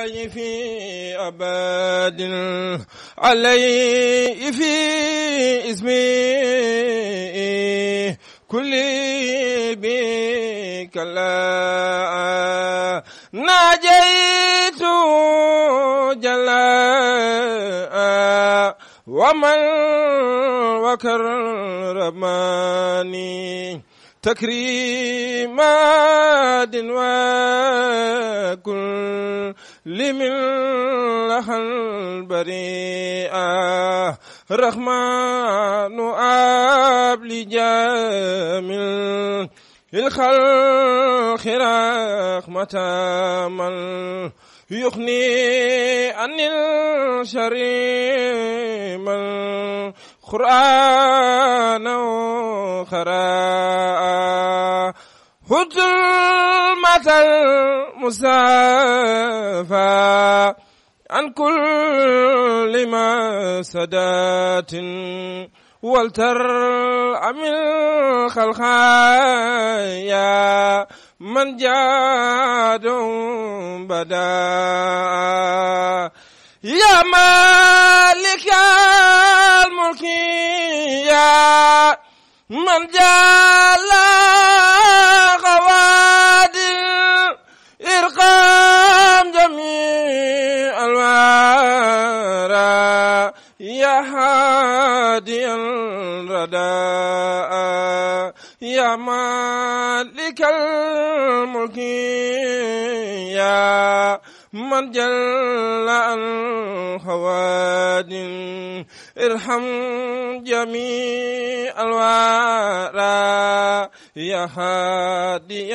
الله في أبد عليه في اسمه كل بك لا ناجيت جلاء ومن وكرمني تكريمات وكل لمن لها البريئة رحمن أب لجامل الخلق رحمة من يغني عن الشر من قرآن وخراء هد المثل المصافى عن كل ما سدات ولترعم الخلقايا من جاد بدا يا مالك الملك يا من جال غوادر إرقام جميع الورى يا هادي الرداء يا مالك الملك يا من جل عن خواد ارحم جميع الورى يا هادي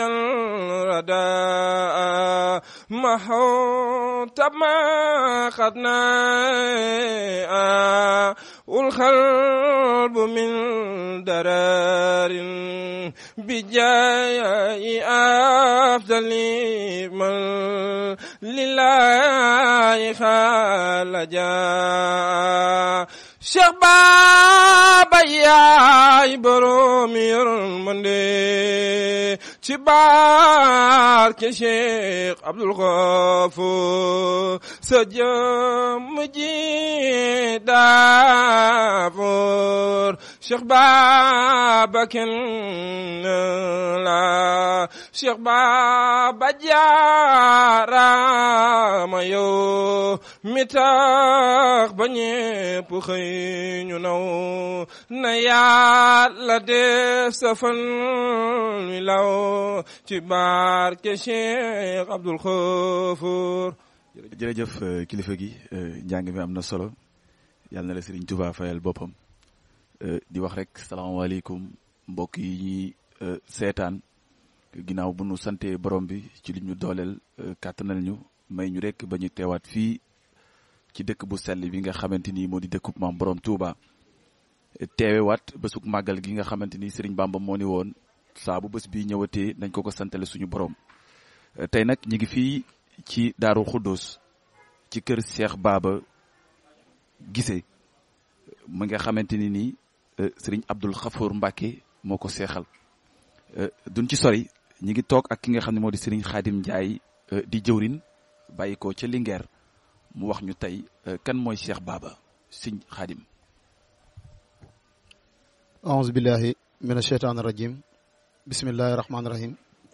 الرداء محوت ما خدنا والقلب من درار بجاي أفضل من لله خالجا Cheikh Baba yaay borom yërmande ci barke Cheikh Abdul Ghafour sa jëmm ji daafoor Cheikh Baba kenn la Cheikh Baba jaarama yow mi tax ba ñépp xëy ñu naw na yàlla def sa fan mi law ci barke Cheikh Abdul Ghafour jërëjëf kilifa gi njàng mi am na solo yàlla na la Serigne Touba fayal boppam di wax rek salaamaaleykum mbokk yi ñuy seetaan ginnaaw bu nu sante borom bi ci li ñu dooleel kàttanal ñu may ñu rek ba ñu teewaat fii ci dëkk bu sell bi nga xamante ni moo di dëkkub maam borom Touba teewewaat bésug màggal gi nga xamante ni Serigne Bamba moo ni woon saa bu bés bi ñëwatee nañ ko ko santale suñu borom tey nag ñu ngi fii ci Daaru Xuddoos ci kër Cheikh Baba Guissé mu nga xamante ni nii Serigne Abdul Ghafour Mbacke moo ko seexal duñ ci sori ñi ngi toog ak ki nga xam ne moo di Serigne Khadim Ndiaye di jëwrin bàyyi ko ca Linguère mu wax ñu tey kan mooy Cheikh Baba Serigne Khadim أعوذ بالله من الشيطان الرجيم بسم الله الرحمن الرحيم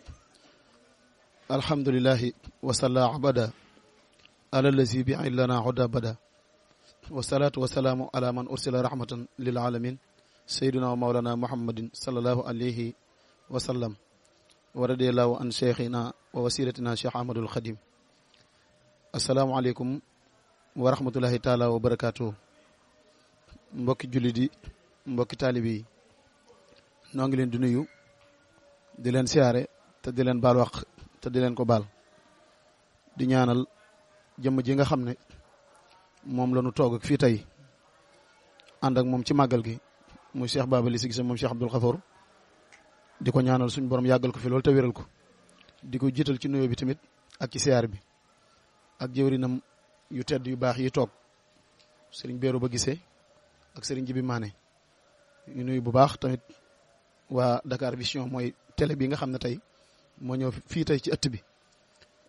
الحمد لله وصلى عبدا على الذي بعين لنا عدا بدا والصلاة والسلام على من أرسل رحمة للعالمين سيدنا ومولانا محمد صلى الله عليه وسلم ورضي الله عن شيخنا ووسيلتنا شيخ أحمد الخديم السلام عليكم ورحمة الله تعالى وبركاته mbokki jullit yi mbokki taalibe yi noo ngi leen di nuyu di leen siyaare te di leen baal wax te di leen ko baal di ñaanal jëmm ji nga xam ne moom la ñu toog ak fii tey ànd ak moom ci màggal gi muy Cheikh Baba Guissé Guissé moom Cheikh Abdul Ghafour di ko ñaanal suñu borom yàggal ko fi loolu te wéral ko di ko jiital ci nuyoo bi tamit ak ci siyaar bi ak jëwrinam yu tedd yu baax yi toog sëriñ Béero ba Guissé ak sëriñ Jibi Maane ñu nuyu bu baax tamit waa Dakar Vision mooy télé bi nga xam ne tey moo ñëw fii tey ci ëtt bi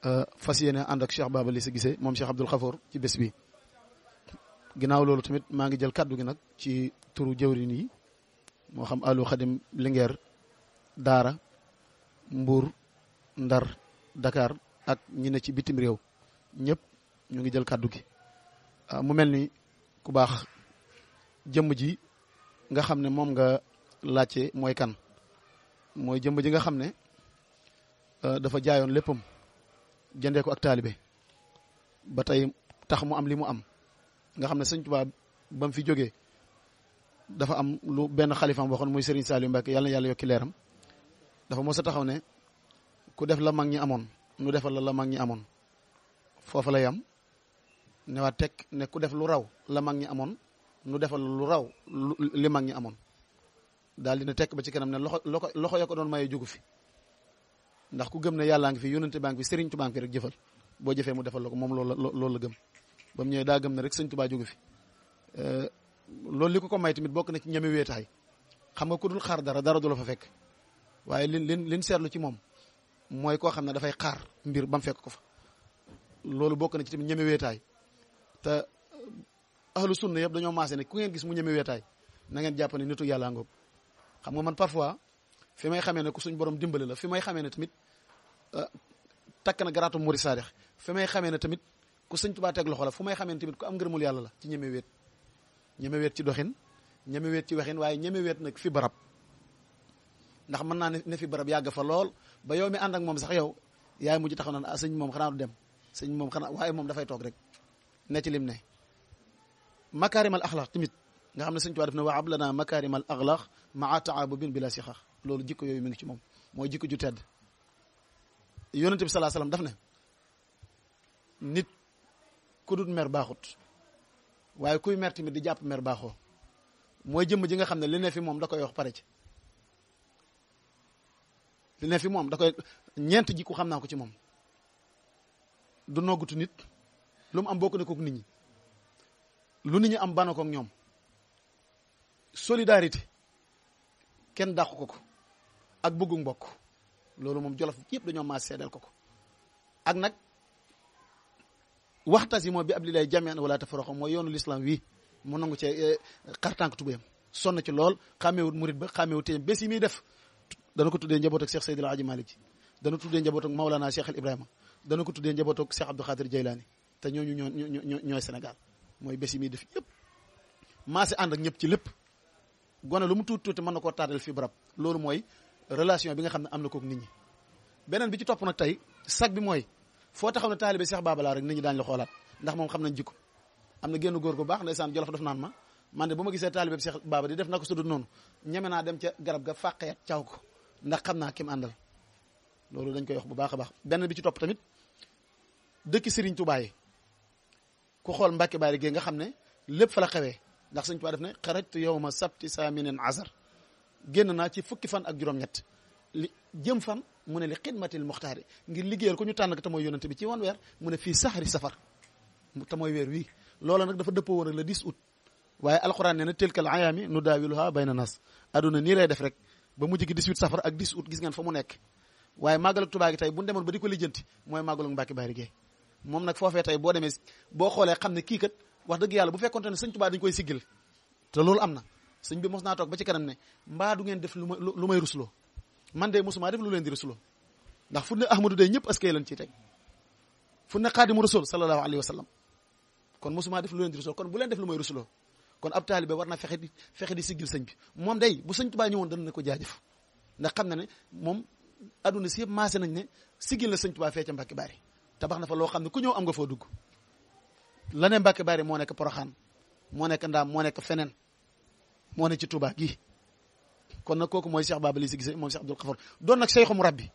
fas yéene ànd ak Cheikh Baba Lissa Guissé moom Cheikh Abdoul Khafour ci bés bi ginnaaw loolu tamit maa ngi jël kàddu gi nag ci turu jëwrin yi moo xam Aliou Khadim Linguère Daara Mbour Ndar Dakar ak ñi ne ci bitim réew ñëpp ñu ngi jël kàddu gi mu mel ni ku baax jëmm ji nga xam ne moom nga laajte mooy kan mooy jëmm ji nga xam ne dafa jaayoon léppam jëndee ko ak taalibe ba tey tax mu am li mu am nga xam ne sëñ Tuubaa ba mu fi jógee dafa am lu benn xalifaam waxoon muy Serigne Saliou Mbacke yàlla na yàlla yokki leeram dafa mos a taxaw ne ku def la mag ñi amoon nu defal la la mag ñi amoon foofa la yam ne waa teg ne ku def lu raw la mag ñi amoon nu defal lu raw li mag ñi amoon daal dina tekk ba ci kanam ne loxo loxo loxo ya ko doon maye jugu fi ndax ku gëm ne yàllaa ngi fi yónnante baa ngi fi Serigne Touba ngi fi rek jëfal boo jëfee mu defal la ko moom loolu la loolu la gëm ba mu ñëwee daa gëm ne rek Sëñ Touba jógu fi loolu li ko ko may tamit bokk na ci ñeme weetaay xam nga ku dul xaar dara dara du la fa fekk waaye lin lin lin seetlu ci moom mooy koo xam ne dafay xaar mbir ba mu fekk ko fa loolu bokk na ci tamit ñeme weetaay te ahlu sunna yëpp dañoo maase ne ku ngeen gis mu ñeme weetaay na ngeen jàpp ne nitu yàlla ngoog xam nga man parfois fi may xamee ne ku suñ borom dimbali la fi may xamee ne tamit takk na garaatu muri saadix fi may xamee ne tamit ku sëñ Tuubaa teg loxo la fu may xamee ne tamit ku am ngërëmul yàlla la ci ñeme weet ñeme weet ci doxin ñeme weet ci waxin waaye ñeme weet nag fi barab ndax mën naa ne fi barab yàgg fa lool ba yow mi ànd ak moom sax yow yaay mujj taxaw naan ah sëñ moom xanaa du dem sëñ moom xanaa waaye moom dafay toog rek ne ci lim ne makaarimal axlaq tamit nga xam ne sëñ Tuubaa def ne wa ablana makaarimal axlaq maa taabubin bila sixax loolu jikko yooyu mi ngi ci moom mooy jikko ju tedd yonente bi salaa salaam daf ne nit ku dul mer baaxut waaye kuy mer tamit di jàpp mer baaxoo mooy jëmm ji nga xam ne li ne fi moom da koy wax pare ci li ne fi moom da koy ñeent ji ku xam naa ko ci moom du noggutu nit lu mu am bokk na kook nit ñi lu nit ñi am bana kook ñoom solidarité kenn dàqu ko ko ak bëggu mbokk loolu moom jolof yëpp dañoo maa seedeel ko ko ak nag waxtas yi moo bi ab li lay jameen wala tafaraqo mooy yoonu l'islam wii mu nangu cee xartànk tubéyam sonn ci lool xàmmeewut murit ba xàmmeewut téyam bés yi muy def dana ko tuddee njaboot ak Cheikh Seydil Hadji Malick ji dana tuddee njaboot ak Maulana Cheikh El Ibrahima dana ko tuddee njaboot ak Cheikh Abdou Khadir Jeylaani te ñooñu ñoo ñoo ñooy Sénégal mooy bés yi muy def yëpp maase ànd ak ñëpp ci lépp gone lu mu tuuti tuuti mën na koo taatal fi barab loolu mooy relation bi nga xam ne am na kook nit ñi beneen bi ci topp nag tey sag bi mooy foo taxaw ne taalibe Cheikh Baba laa rek nit ñi daañu la xoolaat ndax moom xam nañ jikko am na génn góor gu baax ndeysaan jolof daf naan ma man de bu ma gisee taalibe Cheikh Baba di def na ko sudul noonu ñeme naa dem ca garab ga fàqeet caw ko ndax xam naa kim àndal loolu dañ koy wax bu baax a baax beneen bi ci topp tamit dëkki Serigne Touba yi ku xool Mbacke Bari gi nga xam ne lépp fa la xewee ndax Serigne Touba def ne xarajtu yawma sabti saaminin azar génn naa ci fukki fan ak juróom-ñett li jëm fan mu ne li xidmatil muxtaari ngir liggéeyal ko ñu tànn ko te mooy yonante bi ci wan weer mu ne fii saxari safar te mooy weer wii loola nag dafa dëppoo woon ak le 10 août waaye alxuraan nee na tilkal ayaami nu daawiluha bayna nas aduna nii lay def rek ba mujj gi 18 safar ak 10 août gis ngeen fa mu nekk waaye màggal ak Tuubaa gi tey bu ñu demoon ba di ko lijjanti mooy màggal ak Mbàkke Bari gi moom nag foofee tey boo demee boo xoolee xam ne kii kat wax dëgg yàlla bu fekkonte ne sëñ Tuubaa dañu koy siggil te loolu am na sëñ bi mos naa toog ba ci kanam ne mbaa du ngeen def lu may lu may rusloo man de mosuma def lu leen di rusloo ndax fu ne Ahmadu day ñëpp askay lañ ciy teg fu ne Xaadimu Rasul sallallahu alayhi wa sallam kon mosuma def lu leen di rusloo kon bu leen def lu may rusloo kon ab taalibe war na fexe di fexe di siggil sëñ bi moom day bu sëñ Tuubaa ñëwoon dana ne ko jaajëf ndax xam na ne moom adduna si yëpp maase nañ ne siggil na sëñ Tuubaa fee ca Mbàkke Bari tabax na fa loo xam ne ku ñëw am nga foo dugg la ne Mbàkke Bari moo nekk Poroxaan moo nekk Ndaam moo nekk feneen moo ne ci Tuubaa gii kon nag kooku mooy Cheikh Baba Lissa Guissé moom Cheikh Abdoul Khafour doon nag Cheikhu Murabbi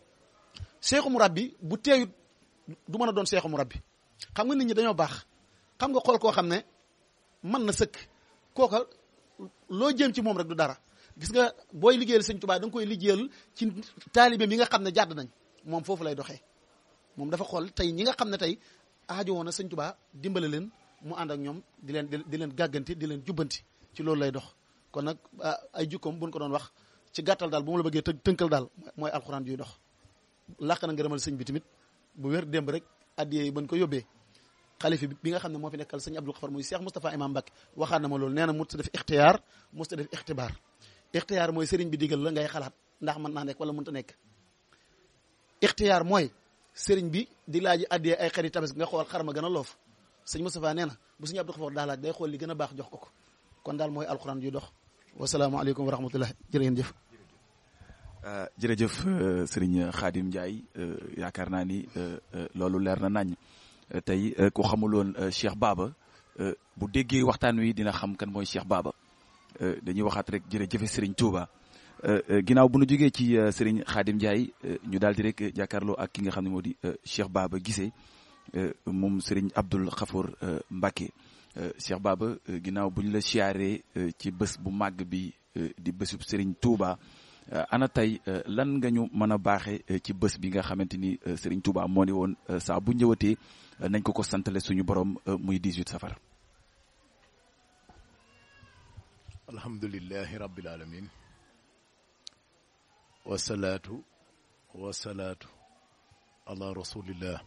Cheikhu Murabbi bu teeyut du mën a doon Cheikhu Murabbi xam nga nit ñi dañoo baax xam nga xool koo xam ne mën na sëkk kooka loo jéem ci moom rek du dara gis nga booy liggéeyal sëñ Tuubaa da nga koy liggéeyal ci taalibe mi nga xam ne jàdd nañ moom foofu lay doxee moom dafa xool tey ñi nga xam ne tey aajo woon na sëñ Tuubaa dimbale leen mu ànd ak ñoom di leen di leen gàgganti di leen jubbanti ci loolu lay dox kon nag ay jukkoom buñ ko doon wax ci gàttal daal bu ma la bëggee të tënkal daal mooy alxuraan juy dox làq na ngërëmal sëñ bi tamit bu wér démb rek addiyee yi bañ ko yóbbee xalifi bi nga xam ne moo fi nekkal sëñ Abdul Xafar muy Cheikh Moustapha Imam Mbacke waxaat na ma loolu nee na musta def ixtiyaar musta def ixtibaar ixtiyaar mooy sëriñ bi digal la ngay xalaat ndax mën naa nekk wala mënta nekk ixtiyaar mooy sëriñ bi di laaj addiyee ay xarit tabaski nga xool xar ma gën a loof sëñ Moustapha nee na bu sëñ Abdul Xafar daa laaj day xool li gën a baax jox ko ko kon daal mooy alxuraan ju dox wasalaamaaleykum wa rahmatullah jërë ngeen jëf jërëjëf sëriñ Khadim Ndiaye yaakaar naa ni loolu leer na nañ tey ku xamuloon Cheikh Baba bu déggee waxtaan wi dina xam kan mooy Cheikh Baba dañuy waxaat rek jërëjëf Serigne Touba ginnaaw bu nu jógee ci Serigne Khadim Ndiaye ñu daal di rek jàkkaarloo ak ki nga xam ne moo di Cheikh Baba Guissé moom Serigne Abdoul Khafour Mbacké Cheikh Baba ginnaaw bu ñu la siyaaree ci bés bu màgg bi di bésub Serigne Touba. ana tey lan nga ñu mën a baaxee ci bés bi nga xamante ni Serigne Touba moo ni woon saa bu ñëwatee nañ ko ko santale suñu borom muy 18 safar. alhamdulilahi rabbil alamin wasalaatu wasalaatu ala rasulillah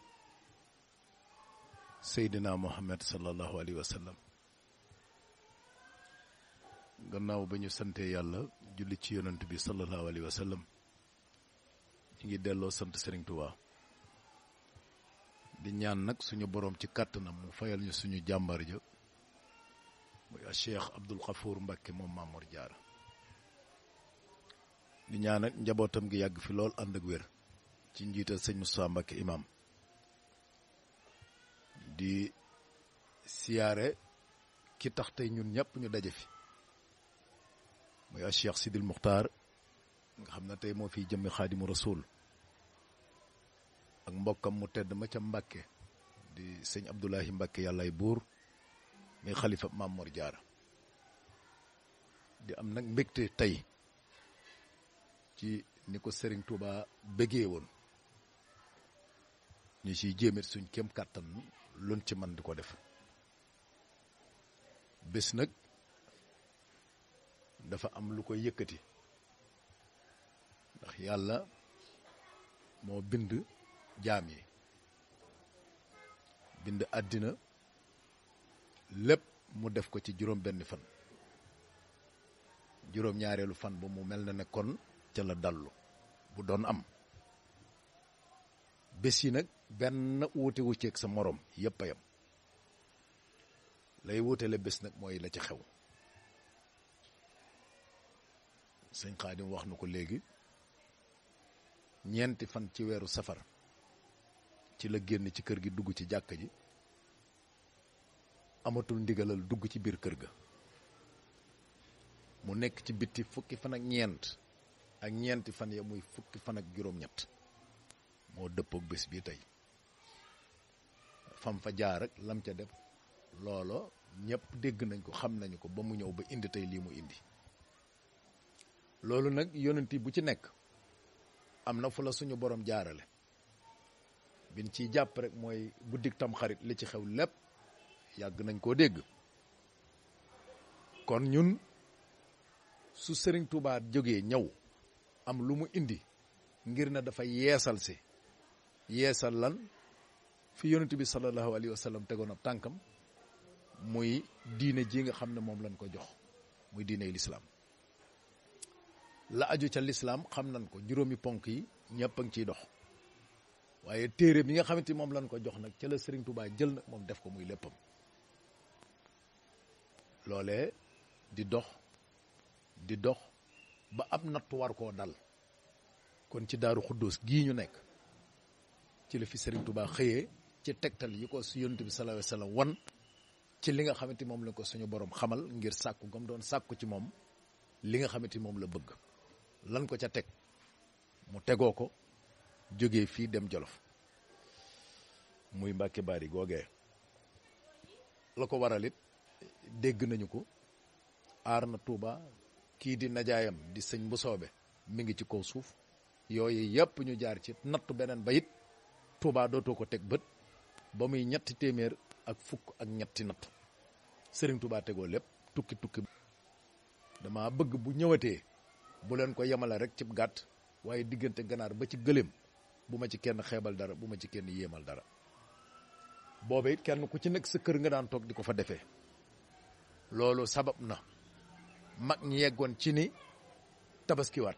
seydina muhammad sallallahu alayhi wa sallam gannaaw ba ñu sante yàlla julli ci yonent bi sallallahu alayhi wa sallam ñu ngi delloo sant Serigne Touba di ñaan nag suñu boroom ci kàttanam mu fayal ñu suñu jàmbar ja muy a Cheikh Abdoul Khafour Mbacké moom Mamour Diarra di ñaan nag njabootam gi yàgg fi lool ànd ak wér ci njiital sëñ Moussa Mbacké imam di siyaare ki tax tey ñun ñëpp ñu daje fi muy a Cheikh Sidil Muxtaar nga xam ne tey moo fiy jëmmi xaadimu rasul ak mbokkam mu tedd ma ca Mbàkke di sëñ Abdoulahi Mbàkke yàllaay buur muy xalifa Maam Mor Jaara di am nag mbégte tey ci ni ko Sëriñ Tuuba bëggee woon ñu ciy jéemet suñ kem kàttan luñ ci man di ko def bés nag dafa am lu koy yëkkati ndax yàlla moo bind jaam yi bind àddina lépp mu def ko ci juróom benn fan juróom ñaareelu fan ba mu mel na ne kon ca la dallu bu doon am bés yi nag benn wuute wu ceeg sa moroom yépp a yam lay wuutele bés nag mooy la ci xew sëñ Xaadim wax na ko léegi ñeenti fan ci weeru safar ci la génn ci kër gi dugg ci jàkka ji amatul ndigalal dugg ci biir kër ga mu nekk ci bitti fukki fan ak ñeent ak ñeenti fan ya muy fukki fan ak juróom-ñett moo dëppook bés bi tey fam fa jaar rek lam ca def loolo ñëpp dégg nañ ko xam nañu ko ba mu ñëw ba indi tey lii mu indi loolu nag yonent bu ci nekk am na fu la suñu borom jaarale bin ciy jàpp rek mooy guddik tam xarit li ci xew lépp yàgg nañ koo dégg kon ñun su Sëriñ Tuubaa jógee ñëw am lu mu indi ngir na dafa yeesal si yeesal lan fi yonent bi sallallahu alayhi wa sallam tegoon ab tànkam muy diine ji nga xam ne moom lañ ko jox muy diine lislaam la aju ca lislaam xam nañ ko juróomi ponk yi ñëpp a ngi ciy dox waaye téere bi nga xamante ni moom lañ ko jox nag ca la Serigne Touba jël nag moom def ko muy léppam loolee di dox di dox ba ab nattu war koo dal kon ci daaru xuddoos gii ñu nekk ci la fi Serigne Touba xëyee ci tegtal yi ko su yonent bi sallallahu alayhi wasallam wan ci li nga xamante moom lañ ko suñu borom xamal ngir sàkku gam doon sàkku ci moom li nga xamante moom la bëgg lan ko ca teg mu tegoo ko jógee fii dem Jolof muy Mbàkke Bari googee la ko waral it dégg nañu ko aar na Touba kii di najaayam di sëñ bu soobe mi ngi ci kaw suuf yooyu yëpp ñu jaar ci nattu beneen ba it Touba dootoo ko teg bët ba muy ñetti téeméer ak fukk ak ñetti natt Sëriñ Touba tegoo lépp tukki tukki dama bëgg bu ñëwatee bu leen ko yemale rek ci gàtt waaye diggante ganaar ba ci gëléem bu ma ci kenn xeebal dara bu ma ci kenn yéemal dara booba it kenn ku ci nekk sa kër nga daan toog di ko fa defee loolu sabab na mag ñi yeggoon ci ni tabaskiwaat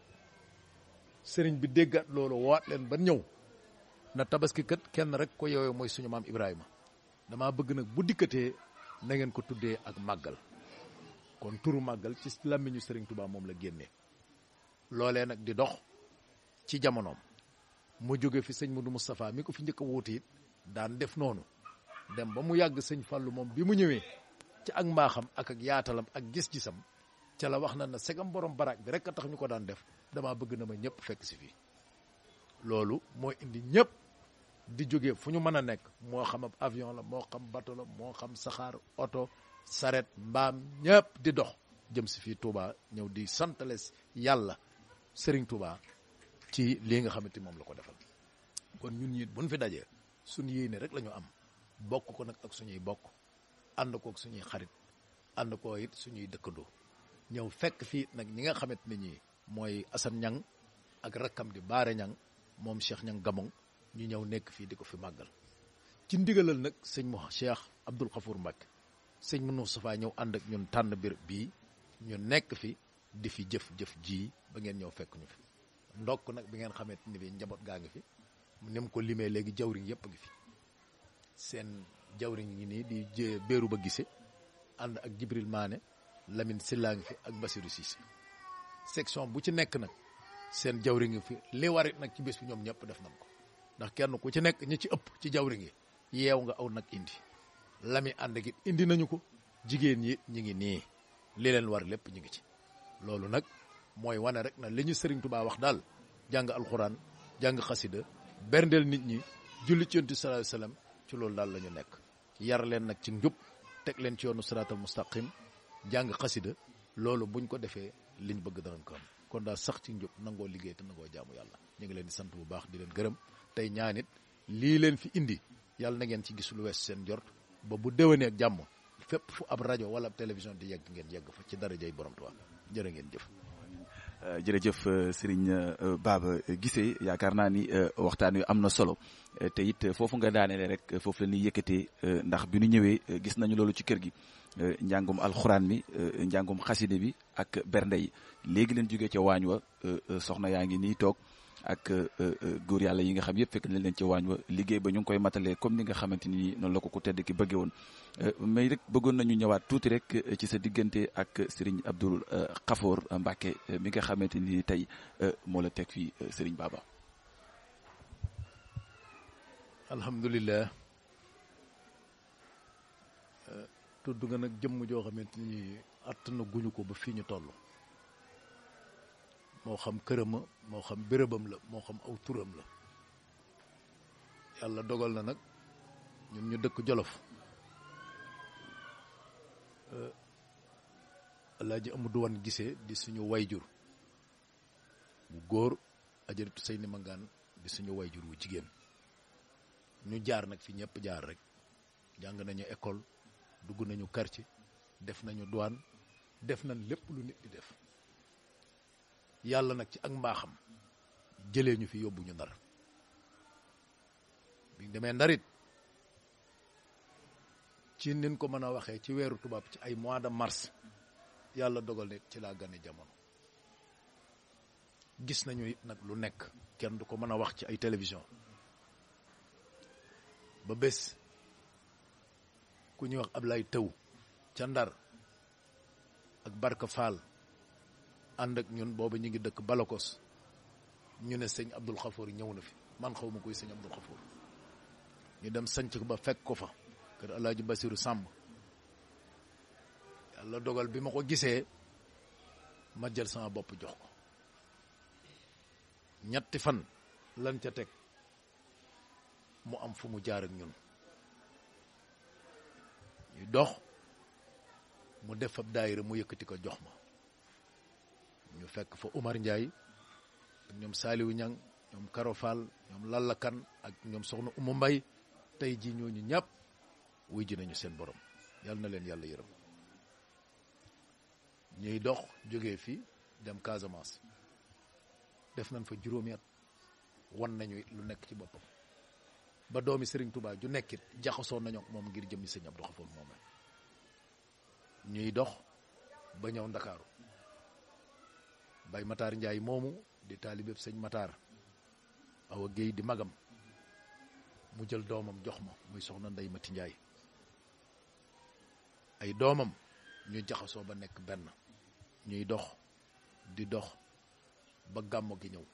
sëriñ bi déggaat loolu waat leen ba ñëw na tabaski kat kenn rek ko yooyu mooy suñu maam Ibrahima damaa bëgg nag bu dikkatee na ngeen ko tuddee ak màggal kon turu màggal ci làmmiñu sëriñ Touba moom la génnee loolee nag di dox ci jamonoom mu jóge fi sëñ Modou Moustapha mi ko fi njëkk a wuuti it daan def noonu dem ba mu yàgg sëñ Fallou moom bi mu ñëwee ci ak mbaaxam ak ak yaatalam ak gis-gisam ca la wax na na segam borom baraak bi rek a tax ñu ko daan def damaa bëgg na ma ñëpp fekk si fii loolu moo indi ñëpp di jóge fu ñu mën a nekk moo xam ab avion la moo xam bateau la moo xam saxaar oto saret mbaam ñëpp di dox jëm si fii Touba ñëw di santales yàlla Serigne Touba ci lii nga xamante moom la ko defal kon ñun ñi buñ fi dajee suñu yéene rek la ñu am bokk ko nag ak suñuy bokk ànd ko ak suñuy xarit ànd ko it suñuy dëkkandoo ñëw fekk fii nag ñi nga xamante ne ñi mooy Assane Ñang ak rakkam di Baare Ñang moom Cheikh Ñang Gamong ñu ñëw nekk fii di ko fi màggal ci ndigalal nag sëñ mo Cheikh Abdoul Khafour Mbacke sëñ Moustapha ñëw ànd ak ñun tànn bir bii ñu nekk fi di fi jëf-jëf ji ba ngeen ñëw fekk ñu fi ndokk nag bi ngeen xamante ni bi njaboot gaa ngi fi ni mu ko limee léegi jawriñ yëpp ngi fi seen jawriñ ngi nii di jë béeru ba gise ànd ak Jibril Maane Lamine Silla ngi fi ak Basirou Cissé section bu ci nekk nag seen jawriñ ngi fi li warit nag ci bés bi ñoom ñëpp def nañ ko ndax kenn ku ci nekk ñi ci ëpp ci jawriñ yi yeew nga aw nag indi lami ànd ak it indi nañu ko jigéen ñi ñi ngi nii li leen war lépp ñu ngi ci loolu nag mooy wane rek na li ñu Sëriñ Tuubaa wax daal jàng alxuraan jàng xasida berndeel nit ñi julli ci yonent sallallahu alayhi wasallam ci loolu daal la ñu nekk yar leen nag ci njub teg leen ci yoonu siraatal mustaqim jàng xasida loolu buñ ko defee liñ bëgg danañ ko am kon daal sax ci njub nangoo liggéey te nangoo jaamu yàlla ñu ngi leen di sant bu baax di leen gërëm tey ñaanit lii leen fi indi yàlla na ngeen ci gis lu wees seen jort ba bu déwénee ak jàmm fépp fu ab rajo wala ab télévision di yegg ngeen yegg fa ci darajay borom Tuubaa jërë ngeen jëf. jërëjëf Serigne Baba Guissé yaakaar naa ni waxtaan wi am na solo te it foofu nga daaneele rek foofu la ñuy yëkkatee ndax bi nu ñëwee gis nañu loolu ci kër gi njàngum alxuraan mi njàngum xaside bi ak bernde yi léegi leen jógee ca waañ wa soxna yaa ngi nii toog ak góor yàlla yi nga xam yëpp fekk nañ leen ci waañ wa liggéey ba ñu ngi koy matalee comme ni nga xamante ni noonu la ko ku tedd ki bëggee woon mais rek bëggoon nañu ñëwaat tuuti rek ci sa diggante ak Serigne Abdoul Khafour Mbacke mi nga xamante ni tey moo la teg fii Serigne Baba. alhamdulilah tudd nga nag jëmm joo xamante ni att na guñu ko ba fii ñu toll. moo xam kërama moo xam bérébam la moo xam aw turam la yàlla dogal na nag ñun ñu dëkk Jolof Alaaji Amadou Wan Gisee di suñu wayjur bu góor ajaratu Seyni Mangaan di suñu wayjur wu jigéen ñu jaar nag fi ñëpp jaar rek jàng nañu école dugg nañu quartier def nañu douane def nañ lépp lu nit di def yàlla nag ci ak mbaaxam jëlee ñu fi yóbbu ñu ndar biñ demee ndarit ci nin ko mën a waxee ci weeru tubaab ci ay mois de mars yàlla dogal ne ci laa gane jamono gis nañu it nag lu nekk kenn du ko mën a wax ci ay télévision ba bés ku ñuy wax Ablaye Taw ca ndar ak Barka Fall ànd ak ñun boobu ñu ngi dëkk Balakos ñu ne sëñ Abdoul Khafour ñëw na fi man xaw ma koy sëñ Abdoul Khafour ñu dem sanc ba fekk ko fa kër Alaaji Basiru Sàmb yàlla dogal bi ma ko gisee ma jël sama bopp jox ko ñetti fan lan ca teg mu am fu mu jaar ak ñun ñu dox mu def fab daayira mu yëkkati ko jox ma ñu fekk fa Umar Ndiaye ak ñoom Saliou Niang ñoom Karo Fall ñoom Lallakan ak ñoom soxna Umu Mbay tey jii ñooñu ñàpp wuy ji nañu seen borom yàlla na leen yàlla yërëm ñuy dox jógee fi dem Casamance def nañ fa juróomi at wan nañu lu nekk ci boppam ba doomi Serigne Touba ju nekkit jaxasoo nañu ak moom ngir jëmmi sëñ Abdou Khafour moom ñuy dox ba ñëw ndakaaru bay Matar Njaay moomu di taalibeb sëñ Matar awa géey di magam mu jël doomam jox ma muy soxna Ndey Mati Njaay ay doomam ñu jaxasoo ba nekk benn ñuy dox di dox ba gàmmo gi ñëw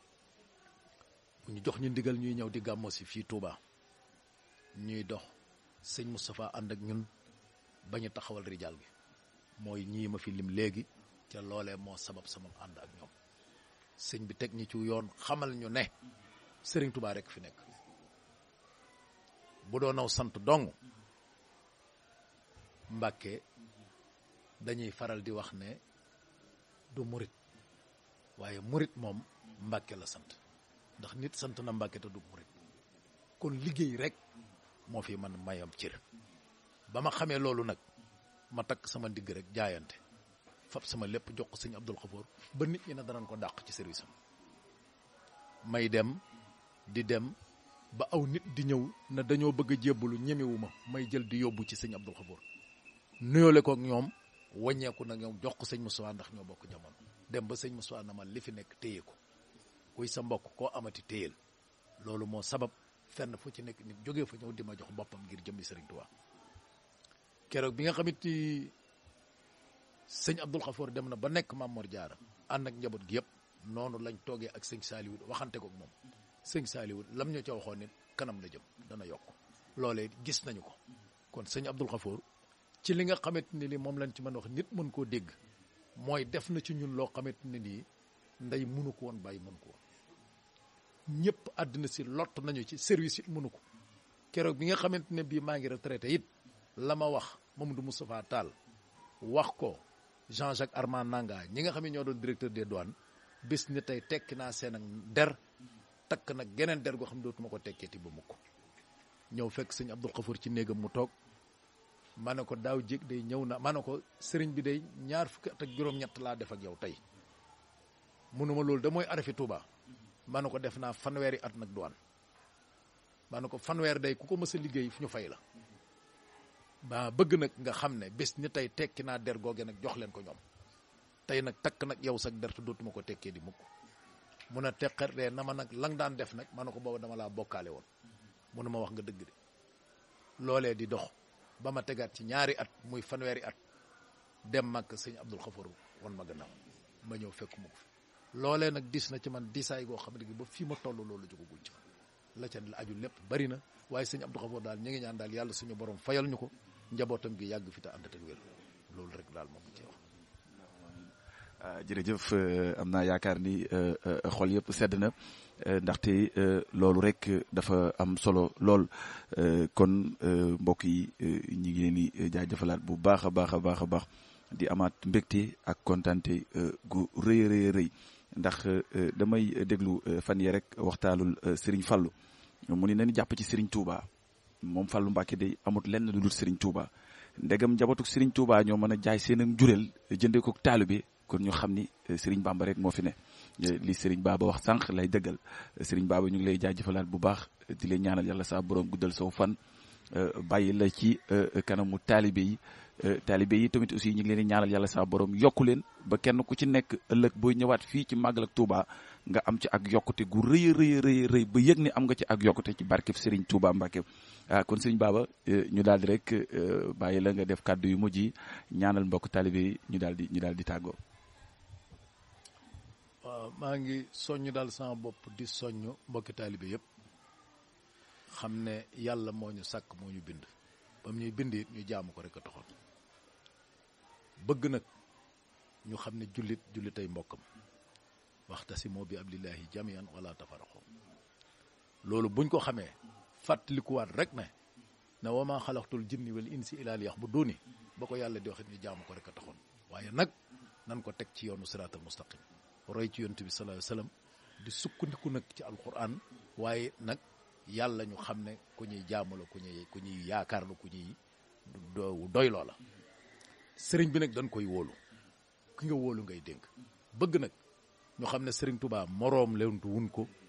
ñu jox ñu ndigal ñuy ñëw di gàmmo si fii Touba ñuy dox sëñ Moustapha ànd ak ñun ba ñu taxawal rijaal gi mooy ñii ma fi lim léegi ca loolee moo sabab sama ànd ak ñoom sëñ bi teg ñi ci yoon xamal ñu ne sëriñ Touba rek fi nekk bu doonaw sant dong Mbàkke dañuy faral di wax ne du murit waaye murit moom Mbàkke la sant ndax nit sant na Mbàkke te du murit kon liggéey rek moo fi man mayam cër ba ma xamee loolu nag ma takk sama ndigg rek jaayante fab sama lépp jox ko sëñ Abdul Xafoor ba nit ñi ne danañ ko dàq ci service am may dem di dem ba aw nit di ñëw na dañoo bëgg a jébbalu ñemewu ma may jël di yóbbu ci sëñ Abdul Xafoor nuyoole ko ak ñoom wàññeeku na ñoom jox ko sëñ Moussa ndax ñoo bokk jamono dem ba sëñ Moussa na ma li fi nekk téye ko kuy sa mbokk koo amati téyel loolu moo sabab fenn fu ci nekk nit jógee fa ñëw di ma jox boppam ngir jëmmi Sëriñ Tuubaa keroog bi nga xamit ni sëñ Abdul Xafoor dem na ba nekk Maam Mor Jaara ànd ak njaboot gi yëpp noonu lañ toogee ak sëñ Saaliwu waxante ko ak moom sëñ Saaliwu lam ñu ca waxoon nit kanam la jëm dana yokk loolee gis nañu ko kon sëñ Abdul Xafoor ci li nga xamante ne ni moom lañ ci mën wax nit mën koo dégg mooy def na ci ñun loo xamante ne nii ndey mënu ko woon bàyyi mënu ko woon ñëpp àddina si lott nañu ci service it mënu ko keroog bi nga xamante ne bii maa ngi retraité it la ma wax Mamadou Moustapha Tall wax ko Jean-Jacques Armand Nanga ñi nga xam ne ñoo doon directeur des douanes bis ni tey tekki naa seen ak der takk nag geneen der goo xam ne dootuma ko tekkeeti ba mukk ñëw fekk sëñ Abdul Xafoor ci néegam mu toog ma ne ko daaw jég day ñëw na ma ne ko sëriñ bi day ñaar fukki at ak juróom-ñett laa def ak yow tey munuma loolu da mooy arafi Touba ma ne ko def naa fanweeri at nag douane ma ne ko fanweer day ku ko mës a liggéey fu ñu fay la ba bëgg nag nga xam ne bés ni tey tekki naa der googe nag jox leen ko ñoom tey nag takk nag yow sax der te dootuma ko tekkee di mukk mun a teqar de na ma nag lang daan def nag ma ne ko booba dama laa bokkaale woon munu ma wax nga dëgg de loolee di dox ba ma tegaat ci ñaari at muy fanweeri at dem mag sëñ Abdul Xafoor wan ma gannaaw ma ñëw fekk mu ko fi loolee nag dis na ci man disaay goo xam ne ba fii ma toll loolu jógagul ci la ca aju lépp bari na waaye sëñ Abdou Xafoor daal ñu ngi ñaan daal yàlla suñu borom fayal ñu ko njabootam gi yàgg fi te ànd ak wér loolu rek daal moom ci wax. jërëjëf am naa yaakaar ni xol yëpp sedd na ndaxte loolu rek dafa am solo lool kon mbokk yi ñi ngi leen di jaajëfalaat bu baax a baax a baax a baax di amaat mbégte ak kontante gu rëy rëy rëy ndax damay déglu fan yi rek waxtaalul Serigne Fallou mu ni nañu jàpp ci Serigne Touba moom Fallou Mbacke day amut lenn lu dul Serigne Touba ndegam njabootu Serigne Touba ñoo mën a jaay seen ak njureel jëndee ko taalibe kon ñu xam ni Serigne Bamba rek moo fi ne li Serigne Baba wax sànq lay dëggal Serigne Baba ñu ngi lay jaajëfalaat bu baax di lay ñaanal yàlla saa borom guddal saw fan bàyyi la ci kanamu taalibe yi taalibe yi tamit aussi ñu ngi leen di ñaanal yàlla saa borom yokku leen ba kenn ku ci nekk ëllëg booy ñëwaat fii ci màggal ak Touba nga am ci ak yokkute gu rëy rëy rëy rëy ba yëg ni am nga ci ak yokkute ci barkeb Serigne Touba Mbacke ah kon Serigne Baba ñu daal di rek bàyyi la nga def kàddu yu mujj yi ñaanal mbokk taalibe yi ñu daal di ñu daal di tàggoo. waaw maa ngi soññ daal sama bopp di soññ mbokki taalibe yëpp xam ne yàlla moo ñu sàkk moo ñu bind ba mu ñuy bind it ñu jaamu ko rek a taxoon bëgg nag ñu xam ne jullit jullitay mbokkam waxtasimoo bi abdillahi jamian wala tafaraqo loolu buñ ko xamee fàttalikuwaat rek ne ne wa maa xalaqtul jinni wal insi illa liya'buduni ba ko yàlla di waxit ñu jaamu ko rek a taxoon waaye nag nan ko teg ci yoonu siraatal mustaqim roy ci yonent bi sallallahu alayhi wasallam di sukkandiku nag ci alquran waaye nag yàlla ñu xam ne ku ñuy jaamu la ku ñuy ku ñuy yaakaar la ku ñuy doy loola sëriñ bi nag dañ koy wóolu ki nga wóolu ngay dénk bëgg nag ñu xam ne sëriñ Touba moroom lewntu wun ko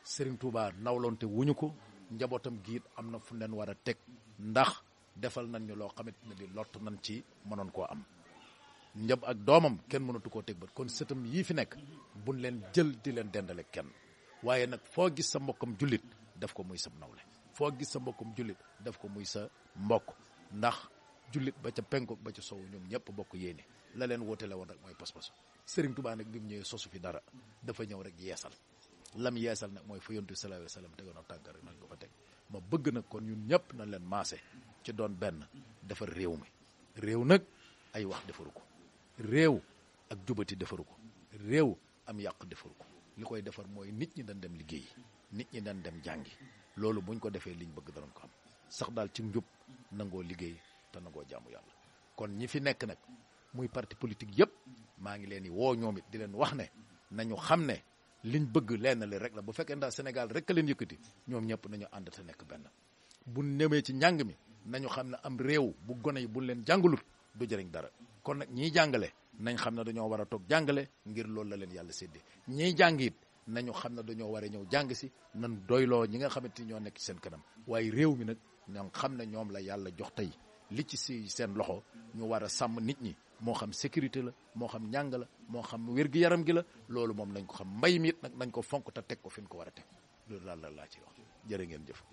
Serigne Touba nawlonte wuñu ko njabootam giit am na fu leen war a teg ndax defal nañ ñu loo xamante ne bi lott nañ ci mënoon koo am njab ak doomam kenn mënatu koo teg bët kon sëtam yii fi nekk buñ leen jël di leen dendale kenn waaye nag foo gis sa mbokkam jullit def ko muy sa nawle foo gis sa mbokkam jullit def ko muy sa mbokk ndax jullit ba ca penku ba ca sow ñoom ñëpp bokk yéene la leen woote la woon rek mooy pas-pasu Serigne Touba nag bi mu ñëwee sosu fi dara dafa ñëw rek yeesal lam yeesal nag mooy fa yontu sallallahu alayhi wasallam tegoon tànk rek nañ ko fa teg ma bëgg nag kon ñun ñëpp nañ leen maase ci doon benn defar réew mi réew nag ay wax defaru ko réew ak jubati defaru ko réew am yàq defaru ko li koy defar mooy nit ñi dañ dem liggéey nit ñi dañ dem jàngi loolu buñ ko defee liñ bëgg danañ ko am sax daal ci njub nangoo liggéey te nangoo jaamu yàlla kon ñi fi nekk nag muy parti politique yëpp maa ngi leen di woo ñoom it di leen wax ne nañu xam ne liñ bëgg lenn li rek la bu fekkee ndax Sénégal rek a leen yëkkati ñoom ñëpp nañu ànd te nekk benn bu nemee ci njàng mi nañu xam ne am réew bu gone yi buñ leen jàngalut du jëriñ dara kon nag ñiy jàngale nañ xam ne dañoo war a toog jàngale ngir loolu la leen yàlla séddee ñiy jàng it nañu xam ne dañoo war a ñëw jàng si nan doyloo ñi nga xamante ni ñoo nekk ci seen kanam waaye réew mi nag ñoo xam ne ñoom la yàlla jox tey li ci si seen loxo ñu war a sàmm nit ñi moo xam sécurité la moo xam njàng la moo xam wér-gi-yaram gi la loolu moom nañ ko xam mbay mi it nag nañ ko fonk te teg ko fi ñu ko war a teg loolu daal la laa ci wax jërë ngeen jëf.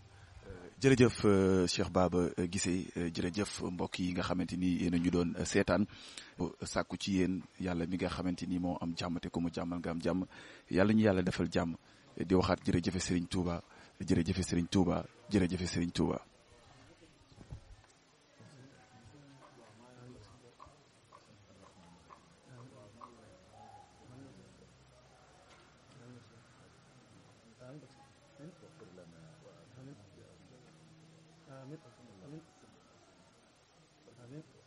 jërëjëf Cheikh Baba Guissé jërëjëf mbokk yi nga xamante ni yéen a ñu doon seetaan sàkku ci yéen yàlla mi nga xamante ni moo am jàmm te ku mu jàmmal nga am jàmm yàlla ñu yàlla defal jàmm di waxaat jërëjëfe Serigne Touba jërëjëfe Serigne Touba jërëjëfe Serigne Touba. آمين آمين آمين